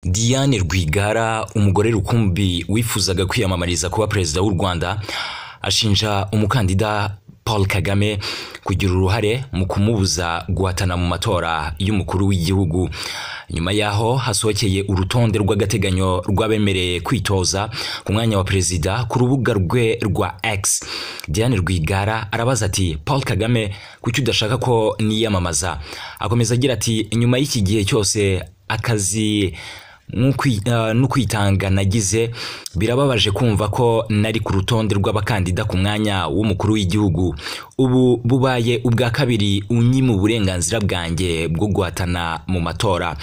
Diane Rwigara umugore rukumbi wifuzaga kwiyamamariza kuba perezida w'u Rwanda ashinja umukandida Paul Kagame kugira uruhare mu kumubuza guhatana mu matora y'umukuru w'igihugu nyuma yaho hasohokeye urutonde rw'agateganyo rw'abemereye kwitoza ku mwanya wa perezida ku rubuga rwe rwa X Diane Rwigara arabaza ati Paul Kagame kuki udashaka ko niyamamaza akomeza agira ati nyuma y'iki gihe cyose akazi no kwitanga nagize birababaje kumva ko nari ku rutonde rw'abakandida ku mwanya w'umukuru w'igihugu ubu bubaye ubwa kabiri unyima uburenganzira bwanjye bwo guhatana mu matora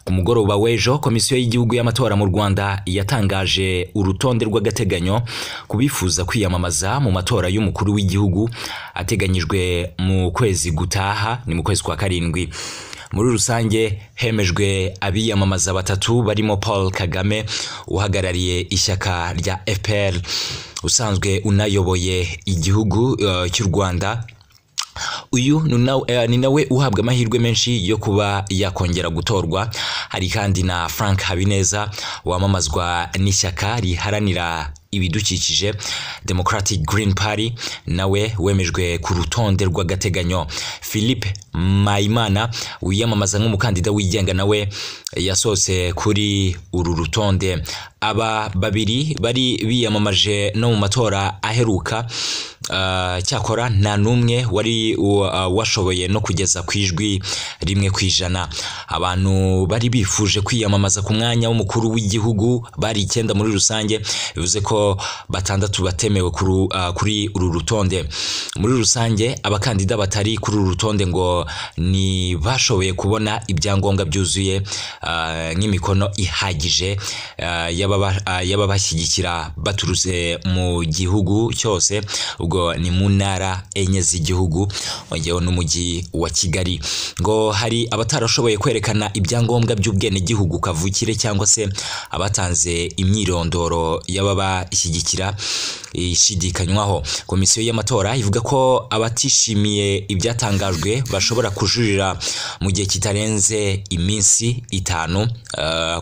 ku mugoroba w'ejo komisiyo y'igihugu y'amatora mu rwanda yatangaje urutonde rw'agateganyo ku bifuza kwiyamamaza mu matora y'umukuru w'igihugu ateganyijwe mu kwezi gutaha ni mu kwezi kwa karindwi muri rusange hemejwe abiyamamaza batatu barimo paul kagame uhagarariye ishyaka rya fpr usanzwe unayoboye igihugu cy'u rwanda uyu ni nawe uhabwa amahirwe menshi yo kuba yakongera gutorwa hari kandi na frank habineza wamamazwa n'ishyaka riharanira ibidukikije democratic green party nawe wemejwe ku rutonde rw'agateganyo philippe mayimana wiyamamaza nk'umukandida wigenga nawe yasohotse kuri uru rutonde aba babiri bari biyamamaje no mu matora aheruka cyakora nta n'umwe wari washoboye no kugeza ku ijwi rimwe ku ijana abantu bari bifuje kwiyamamaza ku mwanya w'umukuru w'igihugu bari icyenda muri rusange bivuze ko batandatu batemewe kuri uru rutonde muri rusange abakandida batari kuri uru rutonde ngo ni bashoboye kubona ibyangombwa byuzuye nk'imikono ihagije y'ababashyigikira baturutse mu gihugu cyose ubwo ni mu ntara enye z'igihugu ongeyeho n'umujyi wa kigali ngo hari abatarashoboye kwerekana ibyangombwa by'ubwenegihugu kavukire cyangwa se abatanze imyirondoro y'ababa ishyigikira ishidikanywaho komisiyo y'amatora ivuga ko abatishimiye ibyatangajwe bashobora kujuririra mu gihe kitarenze iminsi itanu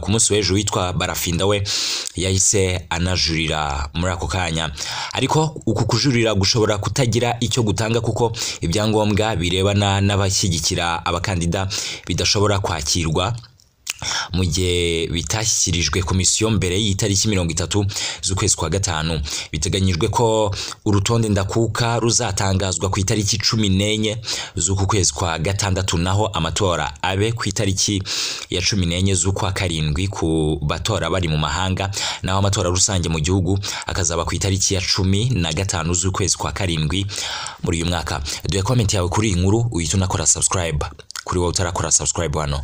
ku munsi w'ejo witwa barafinda we yahise anajurira muri ako kanya ariko uku kujurira gushobora kutagira icyo gutanga kuko ibyangombwa birebana n'abashyigikira abakandida bidashobora kwakirwa mu gihe bitashyikirijwe komisiyo mbere y'itariki mirongo itatu z'ukwezi kwa gatanu biteganyijwe ko urutonde ndakuka ruzatangazwa ku itariki cumi n'enye z'uku kwezi kwa gatandatu naho amatora abe ku itariki ya cumi n'enye z'ukwa karindwi ku batora bari mu mahanga naho amatora rusange mu gihugu akazaba ku itariki ya cumi na gatanu z'ukwezi kwa karindwi muri uyu mwaka duhe komenti yawe kuri iyi nkuru uhite unakora subscribe kuri wowe utarakora subscribe hano